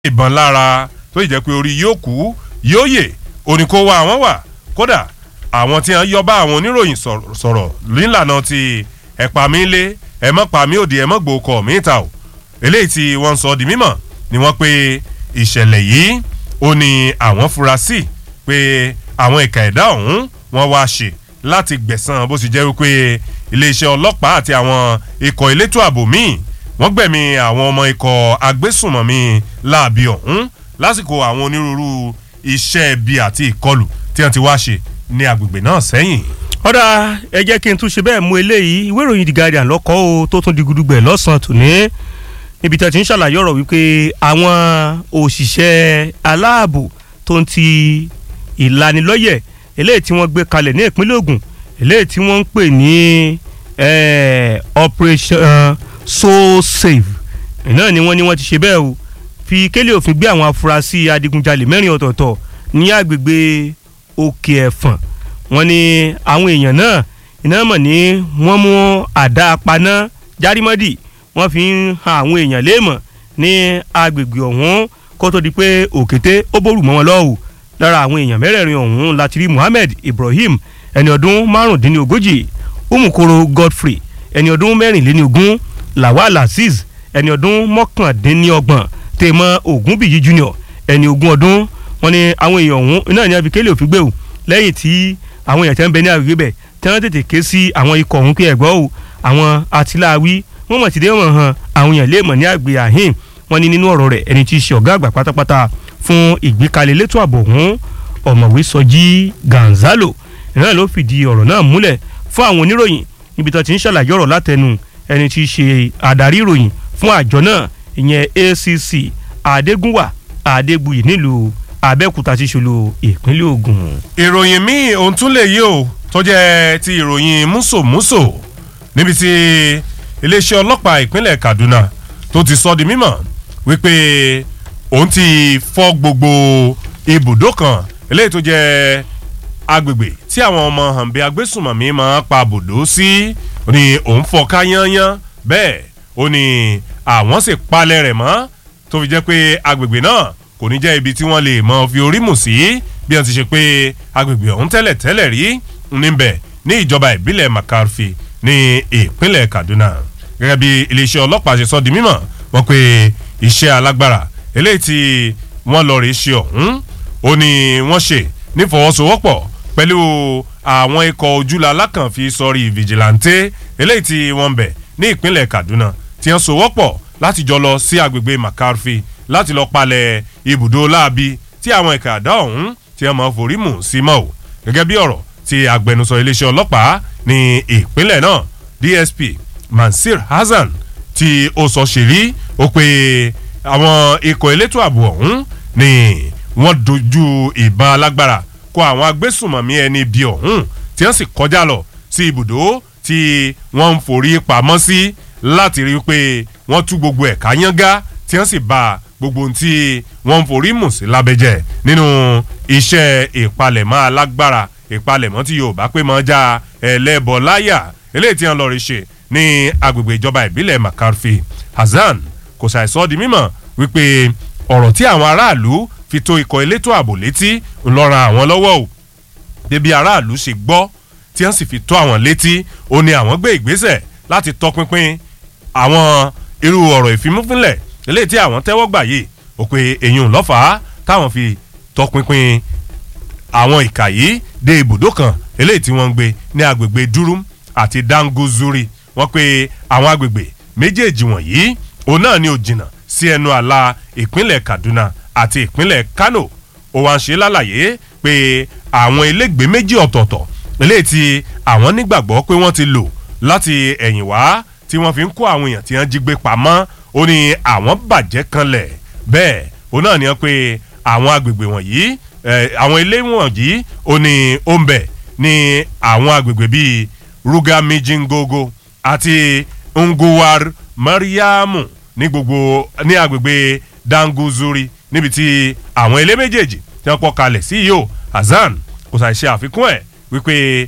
ìbọn lára tó sì jẹ́ pé orí yóò kú yóò yè oníkó wa àwọn wà kódà àwọn tí wọ́n yọ bá àwọn oníròyìn sọ̀rọ̀ nílànà ti ẹ̀pà mi lé ẹ̀mọ́ pa mí òdì ẹ̀mọ́ gbòókọ̀ mi ta o eléyìí tí wọ́n sọ di mímọ̀ ni wọ́n pe ìṣẹ̀lẹ̀ yìí ó ní àwọn fura sí pé àwọn ìka ẹ̀dá ọ̀hún wọ́n wá ṣe láti gbẹ̀san bó sì jẹ́ wípé iléeṣẹ́ ọlọ́pàá àti àwọn ikọ̀ elétò ààbò míì wọ́n gbẹ̀mí àwọn ọmọ ikọ̀ agbésùnmọ̀mí láàbí ọ̀hún lásìkò àwọn onírúurú iṣẹ́ ibi àti ìkọlù tí wọ́n ti wá ṣe ní agbègbè náà sẹ́yìn. ọ̀dà ẹ jẹ́ kí n tún ṣe bẹ́ẹ̀ mú eléyìí ìwé ìròyìn The Guardian lọ́kọ́ o tó tún di gudugbẹ̀ lọ́sàn-án tòní níbi tí a ti ń ṣàlàyé ọ̀rọ̀ wípé àwọn òṣìṣẹ́ aláàbò tó ń ti ìlanilọ́yẹ̀ eléyìí tí wọ́n gbé kalẹ̀ ní ìpínlẹ̀ Ògùn eléyìí tí wọ́n ń pè ní operation so safe náà ni wọ́n ní wọ́n ti ṣe bẹ́ẹ̀ o fi kélé òfin gbé àwọn afurasí adigunjalè mẹ́rin ọ̀tọ̀ọ̀tọ̀ ní agbègbè òkè ẹ̀fọ̀n wọ́n ní àwọn èèyàn náà iná mọ̀ ní wọ́n mú àdá apaná járímọ́dì wọ́n fi ń han àwọn èèyàn léèmọ̀ ní agbègbè ọ̀hún kó tó di pé òkété ó bórù mọ́ wọn lọ́wọ́ lára àwọn èèyàn mẹ́rẹ̀ẹ̀rin ọ̀hún láti rí Muhammed Ibrahim ẹni ọdún márùndínlógójì umukoro Godfrey ẹni ọdún mẹ́rìnléníogún Lawal Azeez ẹni ọdún mọ́kàndínlọ́gbọ̀n tèmọ́ Ògúnbíyí Junior ẹni ogún ọdún wọ́n ní àwọn èèyàn ọ̀hún náà ní afikẹ́lẹ òfin gbé o lẹ́yìn tí àwọn èèyàn tẹ́ ń bẹ ní agbègbè bẹ̀ tí wọ́n tètè ké sí àwọn ikọ̀ ọ̀hún pé ẹ̀gbọ́n o àwọn atiláwí wọ́n mọ̀ ti dé wọ́n hàn àwọn èèyàn léèmọ̀ ní àgbè àhín wọ́n ní nínú ọ̀rọ̀ rẹ̀ ẹni tí í ṣe ọ̀gá àgbà pátápátá fún ìgbékalẹ̀ elétò ààbò ọ̀hún ọ̀mọ̀wé Sọjí Gonzalo náà ló fìdí ọ̀rọ̀ náà múlẹ̀ fún àwọn oníròyìn níbi tó ti ń ṣàlàyé ọ̀rọ̀ látẹnu ẹni tí í ṣe adarí ìròyìn fún àjọ náà ìyẹn ACC Adégúnwà Adégbuyì nílùú Abẹ́òkúta ti ṣòlò ìpínlẹ̀ Ògùn. ìròyìn míì ohun tún lè yí o tó jẹ́ ti ìròyìn músòmúsò níbi tí iléeṣẹ́ ọlọ́pàá ìpínlẹ̀ Kaduna tó ti sọ di mímọ̀ wípé òun ti fọ́ gbogbo ibùdó kan eléyìí tó jẹ́ agbègbè tí àwọn ọmọ hànbẹ agbésùnmọ̀mí máa pa bùdó sí ni òun fọ́ ká yányán bẹ́ẹ̀ ó ní àwọn sì palẹ̀ rẹ̀ mọ́ tó fi jẹ́ pé agbègbè náà kò ní jẹ́ ibi tí wọ́n lè mọ fi orí mù sí bí wọ́n ti ṣe pé agbègbè ọ̀hún tẹ́lẹ̀ tẹ́lẹ̀ rí níbẹ̀ ní ìjọba ìbílẹ̀ Makarfi ní ìpínlẹ̀ Kaduna gẹ́gẹ́ bí iléeṣẹ́ ọlọ́pàá ṣe sọ di mímọ̀ wọ́n pé iṣẹ́ alágbára eléyìí tí wọ́n lọ rí ṣe ọ̀hún ó ní wọ́n ṣe nífọwọ́sowọ́pọ̀ pẹ̀lú àwọn ikọ̀ ojúlá alákànfi sọrí vigilante eléyìí tí wọ́n ń bẹ̀ ní ìpínlẹ̀ Kaduna tí wọ́n sowọ́pọ̀ láti jọ lọ sí agbègbè Makarfi láti lọ palẹ̀ ibùdó láabi tí àwọn ẹ̀ka àdá ọ̀hún tí wọ́n máa forí mù sí mọ́ ò gẹ́gẹ́ bí ọ̀rọ̀ tí agbẹnusọ iléeṣẹ́ ọlọ́pàá ní ìpínlẹ̀ náà DSP Mansir Hasan tí ó sọ ṣèrí ó pé àwọn ikọ̀ elétò ààbò ọ̀hún ni wọ́n dojú ìbọn alágbára kọ àwọn agbésùnmọ̀mí ẹni bíi ọ̀hún tí wọ́n sì kọjá lọ sí ibùdó tí wọ́n ń forí pamọ́ sí láti rí i pé wọ́n tú gbogbo ẹ̀ka yángá tí wọ́n sì ba gbogbo ohun tí wọ́n ń forí mù sí lábẹ́jẹ́ nínú iṣẹ́ ìpalẹ̀mọ́ alágbára ìpalẹ̀mọ́ tí Yorùbá pé mọ́ já ẹlẹ́bọ láyà eléyìí tí wọ́n lọ rí ṣe ní agbègbè ìjọba ìbílẹ̀ Makarfi Hasan kò ṣàìsọ di mímọ̀ wípé ọ̀rọ̀ tí àwọn aráàlú fi tó ikọ̀ elétò ààbò létí ń lọ ran àwọn lọ́wọ́ o débi aráàlú ṣe gbọ́ tí wọ́n sì fi tó àwọn létí ó ní àwọn gbé ìgbésẹ̀ láti tọpinpin àwọn irú ọ̀rọ̀ ìfimúfínlẹ̀ eléyìí tí àwọn tẹ́wọ́ gbà yìí ó pé èyí ń lọ́fàá táwọn fi tọpinpin àwọn ìkà yìí dé ibùdó kan eléyìí tí wọ́n ń gbé ní agbègbè Durum àti Danguzuri wọ́n pé àwọn agbègbè méjèèjì wọ̀nyí òun náà ni ò jìnnà sí ẹnu àlà ìpínlẹ̀ Kaduna àti ìpínlẹ̀ Kano ó wá ń ṣe lálàyé pé àwọn ilégbèé méjì ọ̀tọ̀ọ̀tọ̀ eléyìí tí àwọn nígbàgbọ́ pé wọ́n ti lò láti ẹ̀yìn wá tí wọ́n fi ń kó àwọn èèyàn tí wọ́n jí gbé pamọ́ ó ní àwọn bàjẹ́ kanlẹ̀ bẹ́ẹ̀ ó náà ní wọ́n pé àwọn agbègbè wọ̀nyí àwọn ilé wọ̀nyí ó ní ó ń bẹ ní àwọn agbègbè bíi Ruga Mijingogo àti Nguwar Mariamu ní gbogbo ní agbègbè Danguzuri níbi tí àwọn ilé méjèèjì tí wọ́n pọ̀ kalẹ̀ sí yìí o Hasan kò ṣàì ṣe àfikún ẹ̀ wípé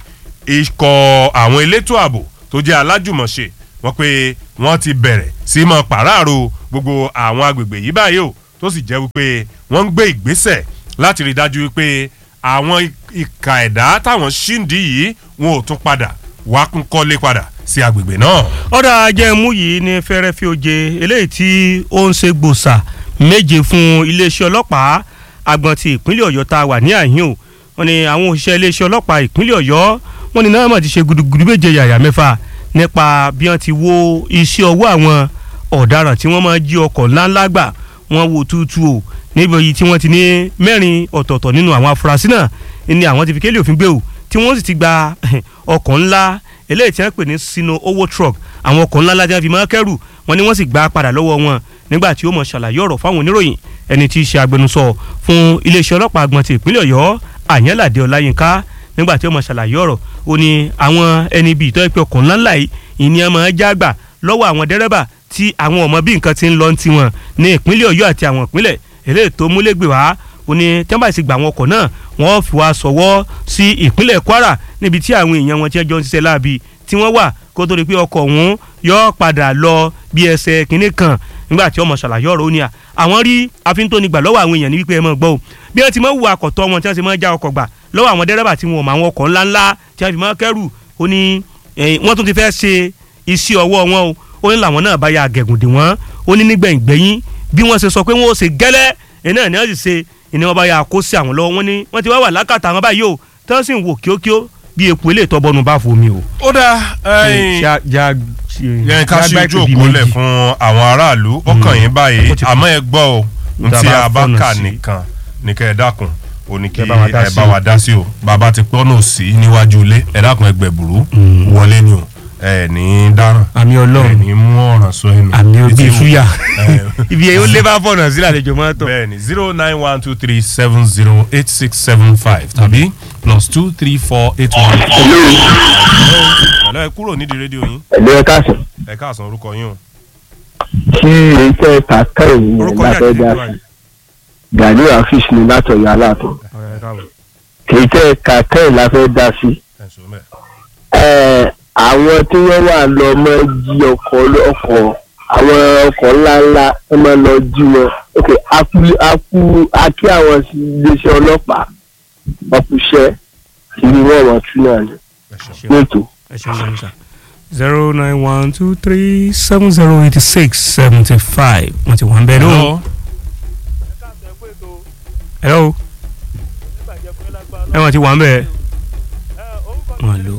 ikọ̀ àwọn elétò ààbò tó jẹ́ alájùmọ̀ṣe wọ́n pé wọ́n ti bẹ̀rẹ̀ sí mọ́ pàráàrò gbogbo àwọn agbègbè yìí báyìí o tó sì jẹ́ wípé wọ́n ń gbé ìgbésẹ̀ láti rí i dájú wípé àwọn ìka ẹ̀dá táwọn ṣíǹdì yìí wọn ò tún padà wá kún kọ́lé padà sí agbègbè náà. ọ̀dà ajẹ́mú yìí ní fẹ́rẹ́fẹ́ oje eléyìí tí ó ń ṣe gbòòsà méje fún iléeṣẹ́ ọlọ́pàá agbọ̀n ti ìpínlẹ̀ ọ̀yọ́ tá a wà ní àhín o wọ́n ní àwọn òṣìṣẹ́ iléeṣẹ́ ọlọ́pàá ìpínlẹ̀ ọ̀yọ́ wọ́n ní náà mọ̀ ti ṣe gudugudu méje yàyà mẹ́fà nípa bí wọ́n ti wo iṣẹ́ ọwọ́ àwọn ọ̀daràn tí wọ́n máa jí ọkọ̀ ńláńlá gbà wọ́n wo tútù o níbi yìí tí wọ́n ti ní mẹ́rin ọ̀tọ̀ọ̀tọ̀ nínú àwọn afurasí náà ni àwọn ti fi kélé òfin gbé o tí wọ́n sì ti gba ọkọ̀ ńlá eléyìí tí wọ́n pè ní sino owó truck àwọn ọkọ̀ ńlá lájà fi máa kẹ́rù wọn ni wọ́n sì gbà padà lọ́wọ́ wọn nígbà tí ó mọ̀ ṣàlàyé ọ̀rọ̀ fáwọn oníròyìn ẹni tí í ṣe agbẹnusọ fún iléeṣẹ́ ọlọ́pàá àgbọ̀n ti ìpínlẹ̀ ọ̀yọ́ àyànládé ọláyínká nígbà tí ó mọ̀ ṣàlàyé ọ̀rọ̀ ó ní àwọn ẹni bíi ìtọ́ ìpè ọkọ̀ ńláńlá yìí ìní ẹ̀ máa já gbà lọ́wọ́ àwọn dẹ́rẹ́bà tí àwọn ọmọ bí nǹkan ti ń lọ ti wọn ní ìpínlẹ̀ ọ̀yọ́ àti àwọn ìpínlẹ̀ eléyìí tó múlẹ̀gbẹ̀ wá ó ní tẹ́ḿbà sì gbà àwọn ọkọ̀ náà wọ́n fi wá sọ̀wọ́ sí ìpínlẹ̀ kwara níbi tí àwọn èèyàn wọn ti ẹjọ́ ń ṣiṣẹ́ láabi tí wọ́n wà kó tó di pé ọkọ̀ ọ̀hún yọ padà lọ bí ẹsẹ̀ kínní kan nígbà tí ọmọ ṣàlàyé ọ̀rọ̀ ó ní à àwọn rí àfintónigbà lọ́wọ́ àwọn èèyàn ní wípé ẹ mọ̀ gbọ́ o bí wọ́n ti mọ̀ wù akọ̀tọ́ wọn tí wọ́n ti mọ̀ já ọkọ̀ gbà lọ́wọ́ àwọn dẹ́rẹ́bà tí wọn ò mọ àwọn ọkọ̀ ńláńlá tí wọ́n fi mọ̀ kẹ́rù ó ní wọ́n tún ti fẹ́ ṣe iṣẹ́ ọwọ́ wọn o ó ní làwọn náà bá ya àgẹ̀gùndì wọn ó ní nígbẹ̀yìn gbẹ̀yìn bí wọ́n ṣe sọ pé wọ́n ó ṣe gẹ́lẹ́ iná ni wọ́n sì ṣe ìní wọn bá ya kó sí àwọn lọ́wọ́ wọn ni wọ́n ti wá wà lákàtà àwọn báyìí o tí wọ́n sì ń wò kíókíó bí epo ilé ìtọ́bọnú bá fomi o. ó dáa yẹn ká sí ojú òpó lẹ̀ fún àwọn aráàlú ọkàn yín báyìí àmọ́ ẹ gbọ́ o n tí a bá kà nìkan ní kẹ́ ẹ dákun o ní kí ẹ bá wa dá sí o bàbá ti pọ́nà sí níwájú ilé ẹ dákun ẹ gbẹ̀bùrú wọlé ni o ẹ ní dáràn àmì ọlọ́run ẹ ní mú ọ̀ràn sọ ẹnu àmì òbí fúyà ibi yẹn ó lé bá fọ̀nà sílẹ̀ àlejò máa tọ̀. bẹ́ẹ̀ni zero nine one two three seven zero eight six seven five tàbí plus two three four eight one. hello ẹ kúrò nídìí rédíò yín. ẹ̀lẹ́ ẹ káàsán. ẹ káàsán orúkọ yín o. kí iṣẹ́ kàkà ìyẹn orúkọ láfẹ́ yín dá àti sí gani afis ni látọ̀yọ̀ aláàtọ̀ kì í tẹ́ kàkà ẹ̀ láfẹ́ dá sí. ẹ sọ mẹ́ẹ̀. Ẹ̀, àwọn tí wọ́n wà lọ mọ́ jí ọkọ̀ ọkọ̀ àwọn ọkọ̀ ńláńlá wọ́n máa lọ jí wọn ok akú akú akí àwọn sí iléeṣẹ́ ọlọ́pàá ọkùṣẹ́ kí ni wọ́n wọ́n tún náà ní ètò. ẹ ṣeun gan sa zero nine one two three seven zero eighty six seventy five wọ́n ti wà ń bẹ́ẹ̀ lóhùn. hello hello ẹ wọ́n ti wà ń bẹ́ẹ̀. wọ́n lò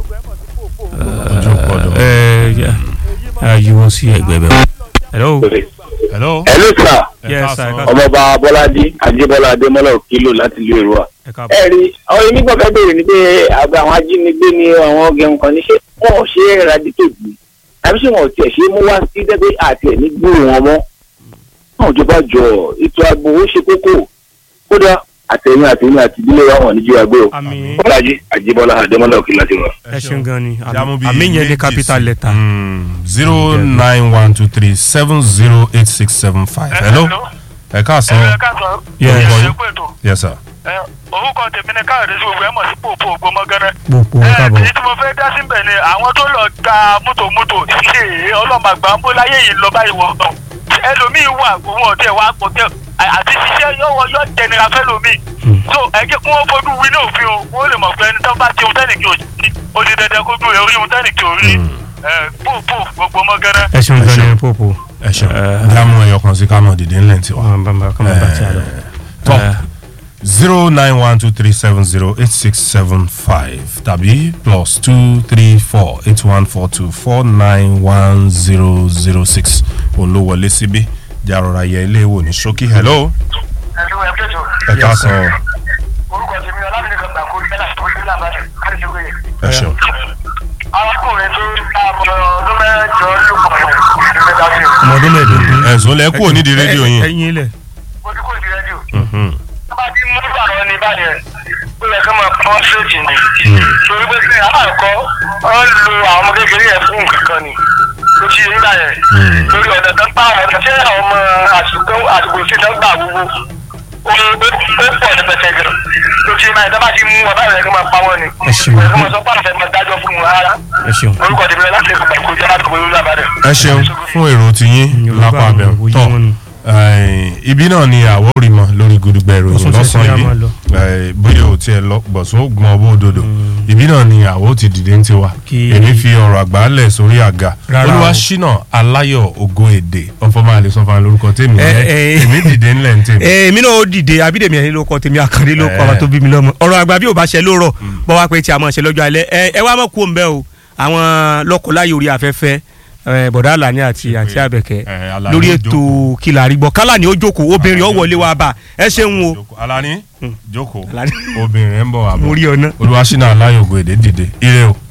ojú gbọ́dọ̀. ẹ ẹ ayíwọ́ sí ẹgbẹ́ bẹ́ẹ̀. hello hello. ẹ ló sà ẹ Yes, káàsán. sir, ẹ káàsán. ọmọọba bọ́ládé ajébọ́lá adémọ́lá òkìlò láti ìlú èrúwà. ẹ káàbọ̀. ẹ rí àwọn onígbọ̀n fẹ́ bèrè ni pé àgbà àwọn ajínigbé ni àwọn ọgẹun kan ní ṣé wọn ò ṣe é eradicate ni àbí ṣé wọn ò tiẹ̀ ṣe é mú wá sí dẹ́gbẹ́ àti ẹ̀ ní gbúrò wọn mọ́ náà ìjọba jọ ètò ààbò ó ṣe kókó kódà àtẹ̀yìn àtẹ̀yìn àti ìdílé wa wọn níjú àgbẹ̀ o. àmín bọ́lájí ajébọ́lá adémọ́lá òkìlò láti rọ. ẹ ṣeun gan ni Jámú bíi àmín yẹn ní méjì capital sí. letter. Mm, zero nine one two three seven zero eight six seven five. hello. ẹ káàsán. ẹ káàsán. Yes. ẹ ṣe pé ètò. yes sir. ẹ orúkọ tèmi ni káyọ̀dé sí gbogbo ẹ mọ̀ sí pòpò ògbómọgẹ́rẹ́. gbogbo ẹ káàbọ̀. èyí tí mo fẹ́ dá síbẹ̀ ni àwọn tó lọ gba mọ́tò mọ́tò ṣe ọlọ́màgbà ń bó láyé yìí lọ báyìí wọ́n tán. ẹlòmíì wà òun ọ̀tẹ̀ wà kò tẹ̀ àti ṣiṣẹ́ yọ̀wọ̀ yọ̀ jẹnira fẹ́lòmíì. so ẹ jẹ́ kí wọ́n fojú wí ní òfin o wọ́n lè mọ̀ pé ẹni tó bá ti ohun tẹ́nìkì ò sí ó di dandan kó dúró orí ohun tẹ́nìkì ò rí. ẹ pòpò gbogbo mọ́gẹ́rẹ́. ẹ ṣeun gan ni popo. ẹ ṣeun. jámú ẹyọ kan sí kámọ̀ dìde ńlẹ̀ tiwa. wọn bá bá kọ́ máa bá tí a lọ. top zero nine one two three seven zero eight six seven five tàbí plus two three four eight one four two four nine one zero zero six òun ló wọlé síbí jàrọ̀ra yẹ ilé ìwò ní ṣókí hello ẹ̀lú ẹ̀ pẹ̀tù ẹ káàsán orúkọ tèmi ọlábìnrin kan gbà kó bẹ́lá tó ń lábàá kárí ṣe wéyẹ. ẹ ṣeun arákùnrin tó ń ta ọmọ ọdún mẹ́jọ lùpọ̀ nígbà tá a fi ọmọ ọdún mẹ́ẹ̀ẹ́dógún. ẹ̀sùn lẹ kúrò nídìí rédíò yín ẹyin ilẹ̀. ojú kò di rẹ́díò. Mhm. tó bá ti mú ìbàdàn ní ìbàdàn ó yẹ kí wọ́n máa pọ́n ṣéèjì ni. torí pé sí aláàkọ́ wọ́n lu àwọn ọmọ kékeré yẹn fún nǹkan kan ni ló ṣe nígbà yẹn. lórí ọ̀nà tó ń pa àwọn ọ̀nà tí àwọn ọmọ àsìkò àsìkò sí tó ń gbà gbogbo ó ó pọ̀ ní pẹ̀sẹ̀ gan. ló ṣe máa ìjọba ti mú ọba rẹ̀ kí wọ́n máa pa wọ́n ni. Ẹ ṣeun. kí wọ́n sọ pé àwọn fẹ́ máa dájọ́ fún wọn rárá ẹ ṣeun. orúkọ tèmi láti ẹ̀kọ́ pàkó jẹ́ láti kọ́ lórí àbádẹ́. ẹ ṣeun fún èrò tiyín lápá abẹ òye tọ wọn ni. Eh, ibi náà ni àwọ̀ rí mọ lórí gudugbẹ ìròyìn Bọ̀sún ṣẹ̀ṣẹ̀ lọ́sàn-án yá máa lọ. yìí Eh, bóyá ò tiẹ̀ lọ gbọ̀sún ó gbọ́n ọbọ̀ òdodo ibi náà ni àwọ̀ ti dìde ń tiwa Kí- èmi fi ọ̀rọ̀ àgbálẹ̀ sórí àga Rárá olúwa o. ṣínà aláyọ̀ ògo èdè ọ̀fọ̀mọ́ àlè sọ́fà lórúkọ tèmi Eh, jẹ́ eh. èmi dìde ńlẹ̀ ń tèmi. èmi náà ó dìde abídèmí ẹni ló kọ tèmi àkàndé ló kọ Eh. ọmọ tó bí mi lọ́mọ ọ̀rọ̀ àgbà bí ò bá ṣe lóòrọ̀ bọ́ wá pé tí a máa ṣe lọ́jọ́ alẹ́ ẹ ẹ wá mọ̀ kú òǹbẹ́ o àwọn lọ́kọ̀láyò orí afẹ́fẹ́ eh, bọ̀dá àlàní àti àti àbẹ̀kẹ́ Eh, Àlàní lórí ó ètò kìlà àrígbọ́ kálá ni ó jókòó obìnrin ó wọlé wa bá ẹ ṣeun o Jókòó. Alani jókòó Alani. obìnrin ń bọ̀ wá bọ̀ mo rí ọ náà. olúwa ṣínà aláyọ̀ ògo èdè dìde ire o.